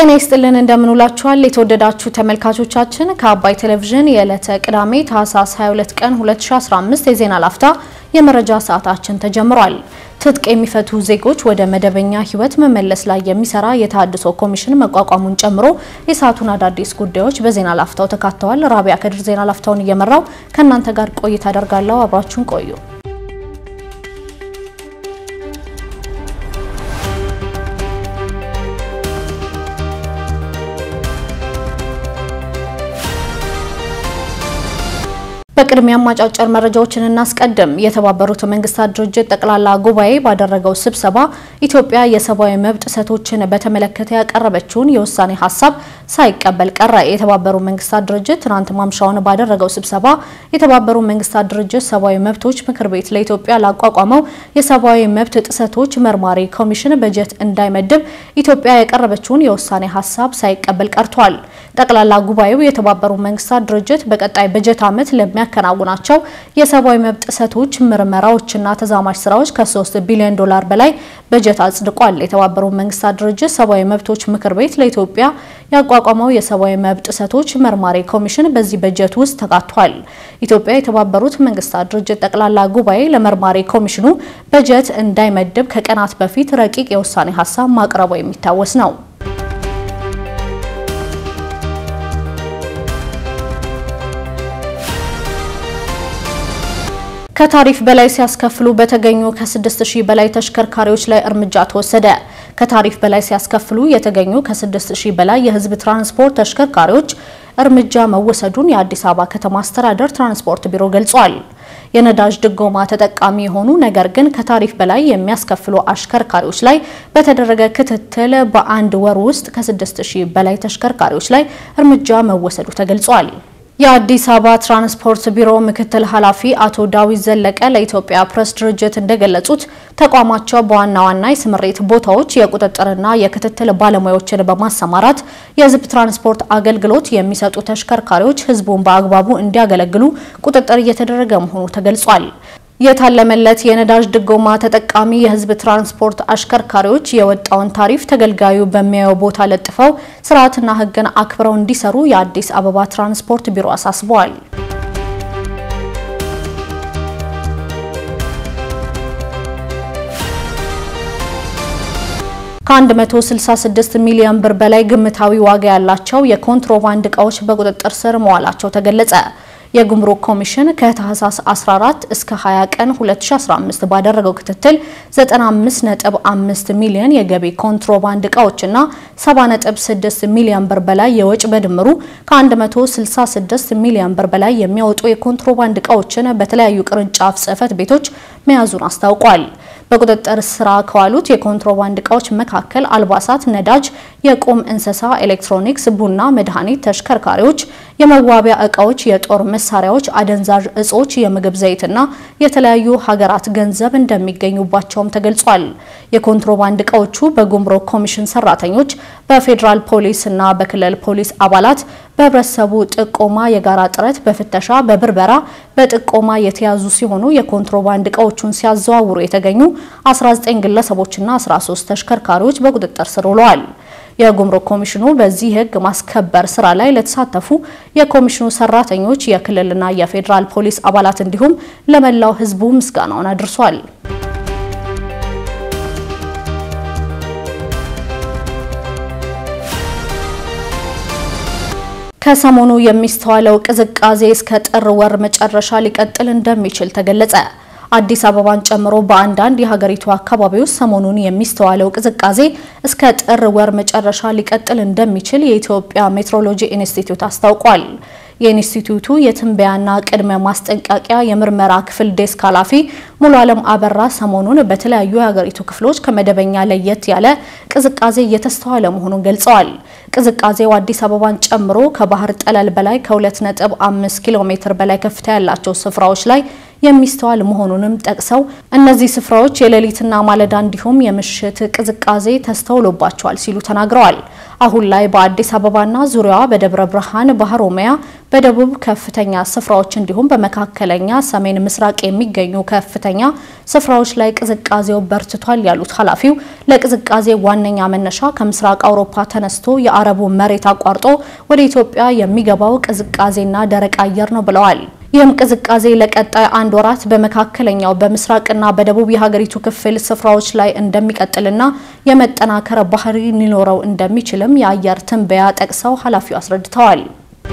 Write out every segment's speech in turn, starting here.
ጤና ይስጥልን እንደምንውላችኋል የተወደዳችሁ ተመልካቾቻችን ከአባይ ቴሌቪዥን የዕለተ ቅዳሜ ታህሳስ 22 ቀን 2015 የዜና ላፍታ የመረጃ ሰዓታችን ተጀምሯል። ትጥቅ የሚፈቱ ዜጎች ወደ መደበኛ ሕይወት መመለስ ላይ የሚሰራ የተሃድሶ ኮሚሽን መቋቋሙን ጨምሮ የሰዓቱን አዳዲስ ጉዳዮች በዜና ላፍታው ተካተዋል። ራቢያ ከድር ዜና ላፍታውን እየመራው ከእናንተ ጋር ቆይታ አደርጋለሁ። አብራችሁን ቆዩ። በቅድሚያም አጫጭር መረጃዎችን እናስቀድም። የተባበሩት መንግስታት ድርጅት ጠቅላላ ጉባኤ ባደረገው ስብሰባ ኢትዮጵያ የሰብአዊ መብት ጥሰቶችን በተመለከተ ያቀረበችውን የውሳኔ ሀሳብ ሳይቀበል ቀረ። የተባበሩት መንግስታት ድርጅት ትናንት ማምሻውን ባደረገው ስብሰባ የተባበሩት መንግስታት ድርጅት ሰብአዊ መብቶች ምክር ቤት ለኢትዮጵያ ላቋቋመው የሰብአዊ መብት ጥሰቶች መርማሪ ኮሚሽን በጀት እንዳይመድብ ኢትዮጵያ ያቀረበችውን የውሳኔ ሀሳብ ሳይቀበል ቀርቷል። ጠቅላላ ጉባኤው የተባበሩት መንግስታት ድርጅት በቀጣይ በጀት ዓመት ለሚያከናውናቸው የሰብአዊ መብት ጥሰቶች ምርመራዎችና ተዛማጅ ስራዎች ከ3 ቢሊዮን ዶላር በላይ በጀት አጽድቋል። የተባበሩት መንግስታት ድርጅት ሰብአዊ መብቶች ምክር ቤት ለኢትዮጵያ ያቋቋመው የሰብአዊ መብት ጥሰቶች መርማሪ ኮሚሽን በዚህ በጀት ውስጥ ተካቷል። ኢትዮጵያ የተባበሩት መንግስታት ድርጅት ጠቅላላ ጉባኤ ለመርማሪ ኮሚሽኑ በጀት እንዳይመድብ ከቀናት በፊት ረቂቅ የውሳኔ ሀሳብ ማቅረቡ የሚታወስ ነው። ከታሪፍ በላይ ሲያስከፍሉ በተገኙ ከ6000 በላይ ተሽከርካሪዎች ላይ እርምጃ ተወሰደ። ከታሪፍ በላይ ሲያስከፍሉ የተገኙ ከ6000 በላይ የህዝብ ትራንስፖርት ተሽከርካሪዎች እርምጃ መወሰዱን የአዲስ አበባ ከተማ አስተዳደር ትራንስፖርት ቢሮ ገልጿል። የነዳጅ ድጎማ ተጠቃሚ የሆኑ ነገር ግን ከታሪፍ በላይ የሚያስከፍሉ አሽከርካሪዎች ላይ በተደረገ ክትትል በአንድ ወር ውስጥ ከ6000 በላይ ተሽከርካሪዎች ላይ እርምጃ መወሰዱ ተገልጿል። የአዲስ አበባ ትራንስፖርት ቢሮ ምክትል ኃላፊ አቶ ዳዊት ዘለቀ ለኢትዮጵያ ፕሬስ ድርጅት እንደገለጹት ተቋማቸው በዋና ዋና የስምሪት ቦታዎች የቁጥጥርና የክትትል ባለሙያዎችን በማሰማራት የህዝብ ትራንስፖርት አገልግሎት የሚሰጡ ተሽከርካሪዎች ህዝቡን በአግባቡ እንዲያገለግሉ ቁጥጥር እየተደረገ መሆኑ ተገልጿል። የታለመለት የነዳጅ ድጎማ ተጠቃሚ የህዝብ ትራንስፖርት አሽከርካሪዎች የወጣውን ታሪፍ ተገልጋዩ በሚያየው ቦታ ለጥፈው ስርዓትና ህግን አክብረው እንዲሰሩ የአዲስ አበባ ትራንስፖርት ቢሮ አሳስበዋል። ከ166 ሚሊዮን ብር በላይ ግምታዊ ዋጋ ያላቸው የኮንትሮባንድ እቃዎች በቁጥጥር ስር መዋላቸው ተገለጸ። የጉምሩክ ኮሚሽን ከታህሳስ 14 እስከ 20 ቀን 2015 ባደረገው ክትትል 95.5 ሚሊዮን የገቢ ኮንትሮባንድ እቃዎችና 70.6 ሚሊዮን ብር በላይ የወጭ በድምሩ ከ166 ሚሊዮን ብር በላይ የሚያወጡ የኮንትሮባንድ እቃዎችን በተለያዩ ቅርንጫፍ ጽህፈት ቤቶች መያዙን አስታውቋል። በቁጥጥር ስራ ከዋሉት የኮንትሮባንድ እቃዎች መካከል አልባሳት፣ ነዳጅ፣ የቁም እንስሳ፣ ኤሌክትሮኒክስ፣ ቡና፣ መድኃኒት፣ ተሽከርካሪዎች፣ የመዋቢያ እቃዎች፣ የጦር መሳሪያዎች፣ አደንዛዥ እጾች፣ የምግብ ዘይትና የተለያዩ ሀገራት ገንዘብ እንደሚገኙባቸውም ተገልጿል። የኮንትሮባንድ እቃዎቹ በጉምሩክ ኮሚሽን ሰራተኞች፣ በፌዴራል ፖሊስ እና በክልል ፖሊስ አባላት በህብረተሰቡ ጥቆማ የጋራ ጥረት በፍተሻ በብርበራ በጥቆማ የተያዙ ሲሆኑ የኮንትሮባንድ እቃዎቹን ሲያዘዋውሩ የተገኙ 19 ግለሰቦችና 13 ተሽከርካሪዎች በቁጥጥር ስር ውለዋል። የጉምሩክ ኮሚሽኑ በዚህ ህግ ማስከበር ስራ ላይ ለተሳተፉ የኮሚሽኑ ሰራተኞች፣ የክልልና የፌዴራል ፖሊስ አባላት እንዲሁም ለመላው ህዝቡ ምስጋናውን አድርሷል። ከሰሞኑ የሚስተዋለው ቅዝቃዜ እስከ ጥር ወር መጨረሻ ሊቀጥል እንደሚችል ተገለጸ። አዲስ አበባን ጨምሮ በአንዳንድ የሀገሪቱ አካባቢዎች ሰሞኑን የሚስተዋለው ቅዝቃዜ እስከ ጥር ወር መጨረሻ ሊቀጥል እንደሚችል የኢትዮጵያ ሜትሮሎጂ ኢንስቲትዩት አስታውቋል። የኢንስቲትዩቱ የትንበያና ቅድመ ማስጠንቀቂያ የምርመራ ክፍል ዴስክ ኃላፊ ሙሉ አለም አበራ ሰሞኑን በተለያዩ የሀገሪቱ ክፍሎች ከመደበኛ ለየት ያለ ቅዝቃዜ እየተስተዋለ መሆኑን ገልጸዋል። ቅዝቃዜው አዲስ አበባን ጨምሮ ከባህር ጠለል በላይ ከ2.5 ኪሎ ሜትር በላይ ከፍታ ያላቸው ስፍራዎች ላይ የሚስተዋል መሆኑንም ጠቅሰው እነዚህ ስፍራዎች የሌሊትና ማለዳ እንዲሁም የምሽት ቅዝቃዜ ተስተውሎባቸዋል ሲሉ ተናግረዋል። አሁን ላይ በአዲስ አበባና ዙሪያዋ በደብረ ብርሃን፣ በሀሮሚያ፣ በደቡብ ከፍተኛ ስፍራዎች እንዲሁም በመካከለኛ ሰሜን ምስራቅ የሚገኙ ከፍተኛ ስፍራዎች ላይ ቅዝቃዜው በርትቷል ያሉት ኃላፊው ለቅዝቃዜ ዋነኛ መነሻ ከምስራቅ አውሮፓ ተነስቶ የአረቡ መሬት አቋርጦ ወደ ኢትዮጵያ የሚገባው ቅዝቃዜና ደረቅ አየር ነው ብለዋል። ይህም ቅዝቃዜ ለቀጣይ አንድ ወራት በመካከለኛው በምስራቅና በደቡብ የሀገሪቱ ክፍል ስፍራዎች ላይ እንደሚቀጥልና የመጠናከር ባህሪ ሊኖረው እንደሚችልም የአየር ትንበያ ጠቅሰው ኃላፊው አስረድተዋል።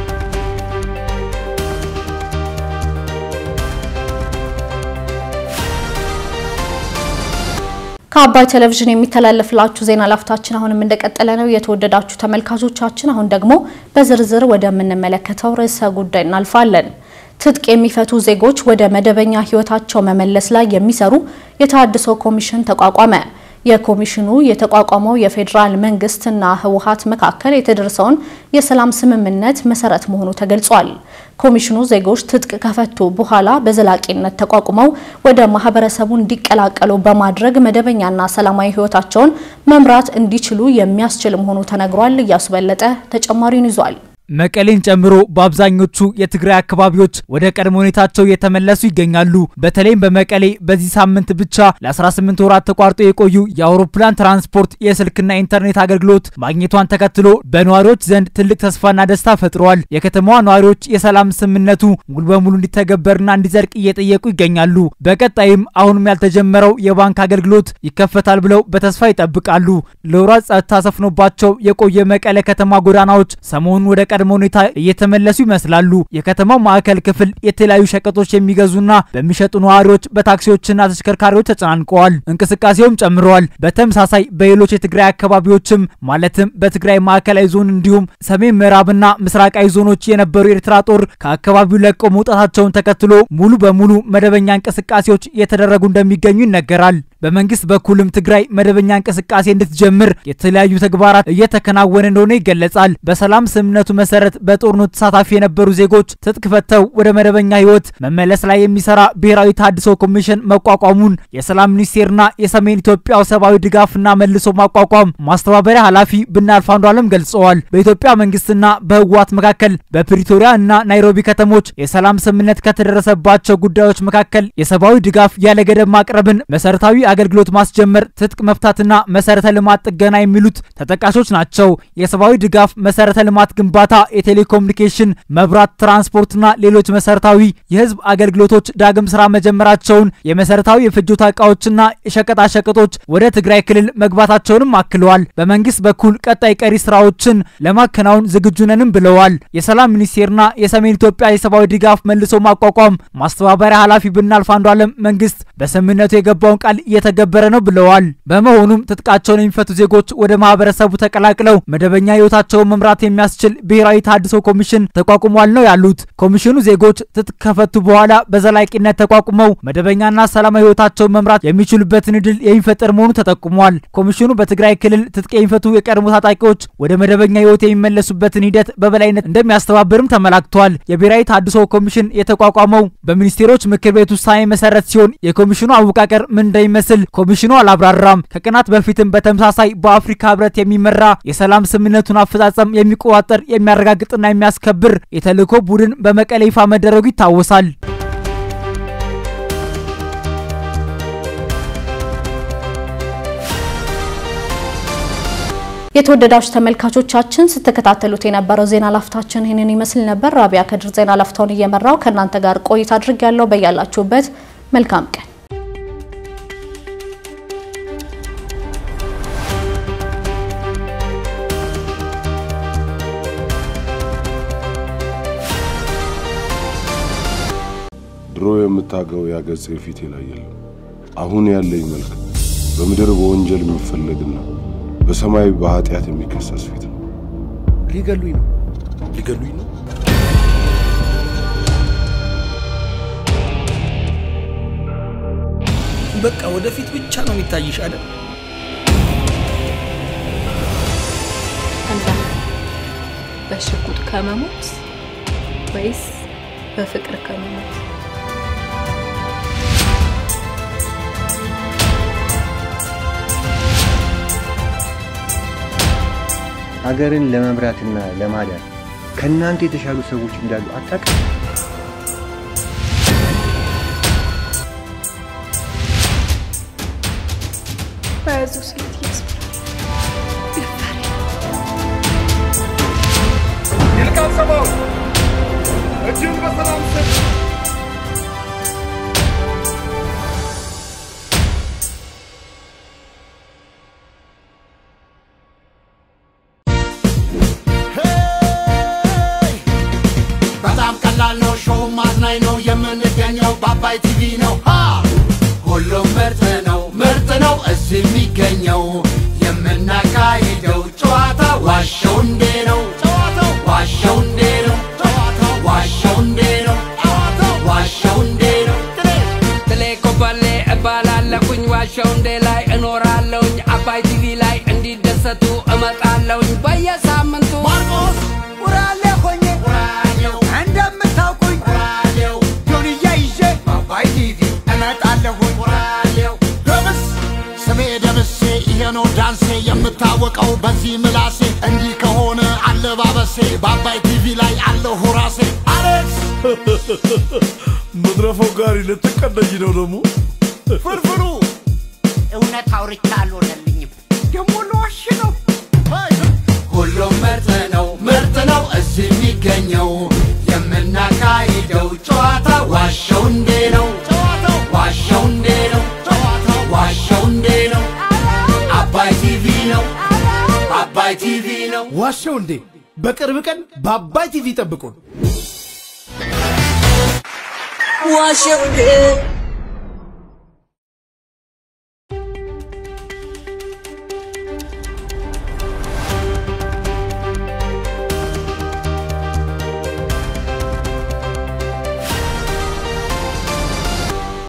ከአባይ ቴሌቪዥን የሚተላለፍላችሁ ዜና ላፍታችን አሁንም እንደቀጠለ ነው። የተወደዳችሁ ተመልካቾቻችን፣ አሁን ደግሞ በዝርዝር ወደምንመለከተው ርዕሰ ጉዳይ እናልፋለን። ትጥቅ የሚፈቱ ዜጎች ወደ መደበኛ ሕይወታቸው መመለስ ላይ የሚሰሩ የተሃድሶ ኮሚሽን ተቋቋመ። የኮሚሽኑ የተቋቋመው የፌዴራል መንግስትና ህወሓት መካከል የተደረሰውን የሰላም ስምምነት መሰረት መሆኑ ተገልጿል። ኮሚሽኑ ዜጎች ትጥቅ ከፈቱ በኋላ በዘላቂነት ተቋቁመው ወደ ማህበረሰቡ እንዲቀላቀሉ በማድረግ መደበኛና ሰላማዊ ህይወታቸውን መምራት እንዲችሉ የሚያስችል መሆኑ ተነግሯል። እያሱ በለጠ ተጨማሪውን ይዟል። መቀሌን ጨምሮ በአብዛኞቹ የትግራይ አካባቢዎች ወደ ቀድሞ ሁኔታቸው እየተመለሱ ይገኛሉ። በተለይም በመቀሌ በዚህ ሳምንት ብቻ ለ18 ወራት ተቋርጦ የቆዩ የአውሮፕላን ትራንስፖርት፣ የስልክና ኢንተርኔት አገልግሎት ማግኘቷን ተከትሎ በነዋሪዎች ዘንድ ትልቅ ተስፋና ደስታ ፈጥረዋል። የከተማዋ ነዋሪዎች የሰላም ስምምነቱ ሙሉ በሙሉ እንዲተገበርና እንዲዘልቅ እየጠየቁ ይገኛሉ። በቀጣይም አሁንም ያልተጀመረው የባንክ አገልግሎት ይከፈታል ብለው በተስፋ ይጠብቃሉ። ለወራት ጸጥታ ሰፍኖባቸው የቆየ መቀሌ ከተማ ጎዳናዎች ሰሞኑን ወደ ቀድሞ ሁኔታ እየተመለሱ ይመስላሉ። የከተማው ማዕከል ክፍል የተለያዩ ሸቀጦች የሚገዙና በሚሸጡ ነዋሪዎች በታክሲዎችና ተሽከርካሪዎች ተጨናንቀዋል። እንቅስቃሴውም ጨምረዋል። በተመሳሳይ በሌሎች የትግራይ አካባቢዎችም ማለትም በትግራይ ማዕከላዊ ዞን እንዲሁም ሰሜን ምዕራብና ምስራቃዊ ዞኖች የነበሩ የኤርትራ ጦር ከአካባቢው ለቀው መውጣታቸውን ተከትሎ ሙሉ በሙሉ መደበኛ እንቅስቃሴዎች እየተደረጉ እንደሚገኙ ይነገራል። በመንግስት በኩልም ትግራይ መደበኛ እንቅስቃሴ እንድትጀምር የተለያዩ ተግባራት እየተከናወነ እንደሆነ ይገለጻል። በሰላም ስምምነቱ መሰረት በጦርነቱ ተሳታፊ የነበሩ ዜጎች ትጥቅ ፈተው ወደ መደበኛ ህይወት መመለስ ላይ የሚሰራ ብሔራዊ ተሃድሶ ኮሚሽን መቋቋሙን የሰላም ሚኒስቴርና የሰሜን ኢትዮጵያው ሰብአዊ ድጋፍና መልሶ ማቋቋም ማስተባበሪያ ኃላፊ ብናልፍ አንዱዓለም ገልጸዋል። በኢትዮጵያ መንግስትና በህወሓት መካከል በፕሪቶሪያ እና ናይሮቢ ከተሞች የሰላም ስምምነት ከተደረሰባቸው ጉዳዮች መካከል የሰብአዊ ድጋፍ ያለ ገደብ ማቅረብን፣ መሰረታዊ አገልግሎት ማስጀመር፣ ትጥቅ መፍታትና መሰረተ ልማት ጥገና የሚሉት ተጠቃሾች ናቸው። የሰብአዊ ድጋፍ መሰረተ ልማት ግንባታ፣ የቴሌኮሙኒኬሽን፣ መብራት፣ ትራንስፖርትና ሌሎች መሰረታዊ የህዝብ አገልግሎቶች ዳግም ስራ መጀመራቸውን፣ የመሰረታዊ የፍጆታ እቃዎችና የሸቀጣሸቀጦች ወደ ትግራይ ክልል መግባታቸውንም አክለዋል። በመንግስት በኩል ቀጣይ ቀሪ ስራዎችን ለማከናወን ዝግጁ ነንም ብለዋል። የሰላም ሚኒስቴርና የሰሜን ኢትዮጵያ የሰብአዊ ድጋፍ መልሶ ማቋቋም ማስተባበሪያ ኃላፊ ብናልፍ አንዱዓለም መንግስት በስምምነቱ የገባውን ቃል እየተገበረ ነው ብለዋል። በመሆኑም ትጥቃቸውን የሚፈቱ ዜጎች ወደ ማህበረሰቡ ተቀላቅለው መደበኛ ህይወታቸውን መምራት የሚያስችል ብሔራዊ ተሃድሶ ኮሚሽን ተቋቁሟል ነው ያሉት። ኮሚሽኑ ዜጎች ትጥቅ ከፈቱ በኋላ በዘላቂነት ተቋቁመው መደበኛና ሰላማዊ ህይወታቸውን መምራት የሚችሉበትን እድል የሚፈጠር መሆኑ ተጠቁሟል። ኮሚሽኑ በትግራይ ክልል ትጥቅ የሚፈቱ የቀድሞ ታጣቂዎች ወደ መደበኛ ህይወት የሚመለሱበትን ሂደት በበላይነት እንደሚያስተባብርም ተመላክቷል። የብሔራዊ ተሃድሶ ኮሚሽን የተቋቋመው በሚኒስቴሮች ምክር ቤት ውሳኔ መሰረት ሲሆን የኮሚሽኑ አወቃቀር ምን እንደሚመስል ኮሚሽኑ አላብራራም። ከቀናት በፊትም በተመሳሳይ በአፍሪካ ህብረት የሚመራ የሰላም ስምምነቱን አፈጻጸም የሚቆጣጠር የሚያረጋግጥና የሚያስከብር የተልዕኮ ቡድን በመቀሌ ይፋ መደረጉ ይታወሳል። የተወደዳችሁ ተመልካቾቻችን ስትከታተሉት የነበረው ዜና ላፍታችን ይህንን ይመስል ነበር። ራቢያ ከድር ዜና ላፍታውን እየመራው ከእናንተ ጋር ቆይታ አድርግ ያለው በያላችሁበት መልካም ቀን ድሮ የምታገው ያገጽ ፊቴ ላይ የለም። አሁን ያለኝ መልክ በምድር በወንጀል የሚፈለግና በሰማይ በኃጢአት የሚከሰስ ፊት ነው። ሊገሉኝ ነው፣ ሊገሉኝ ነው። በቃ ወደፊት ብቻ ነው የሚታይሽ አይደል? አንተ በሽጉጥ ከመሞት ወይስ በፍቅር ከመሞት? ሀገርን ለመምራትና ለማዳን ከእናንተ የተሻሉ ሰዎች እንዳሉ አታውቅም? በያዘው ስሌት እያስፈራል። ይልቃል ሰባው እጅን በሰላም ስጥ። በጣም ቀላል ነው፣ ሾው ማዝናኝ ነው። የምንገኘው በአባይ ቲቪ ነው። ሃ! ሁሉም ምርጥ ነው፣ ምርጥ ነው እዚህ የሚገኘው። የምናካሂደው ጨዋታ ዋሸው እንዴ ነው፣ ጨዋታው ዋሸው እንዴ ነው፣ ጨዋታው ዋሸው እንዴ ነው፣ ጨዋታው ዋሸው እንዴ ነው። ትሌ ኮበሌ እባላለሁኝ ዋሸው እንዴ ላይ እኖራለሁኝ አባይ ቲቪ ላይ እንዲደሰቱ እመጣለሁኝ በየሳምንቱ ማርቆስ ውራሌ ሆኜ ራዲዮ እንደምታውቁኝ ራዲዮ ጆንያ ይዤ በአባይ ቲቪ እመጣለሁኝ ራዲዮ ደምስ ስሜ ደምሴ ይሄ ነው ዳንሴ የምታወቀው በዚህ ምላሴ እንዲህ ከሆነ አለባበሴ በአባይ ቲቪ ላይ አለሁ ራሴ አሌክስ መድረፈው ጋሪ ልትቀደኝ ነው ደግሞ ፍርፍሩ እውነት አውርቻ አልሆነልኝም ደግሞ ለዋሽ ነው ሁሉም ምርጥ ነው ምርጥ ነው እዚህ የሚገኘው የምናካሂደው ጨዋታ ዋሸው እንዴ ነው ጨዋታው ዋሸው እንዴ ነው ጨዋታው ዋሸው እንዴ ነው አባይ ቲቪ ነው አባይ ቲቪ ነው ዋሸው እንዴ በቅርብ ቀን በአባይ ቲቪ ጠብቁን ዋሸው እንዴ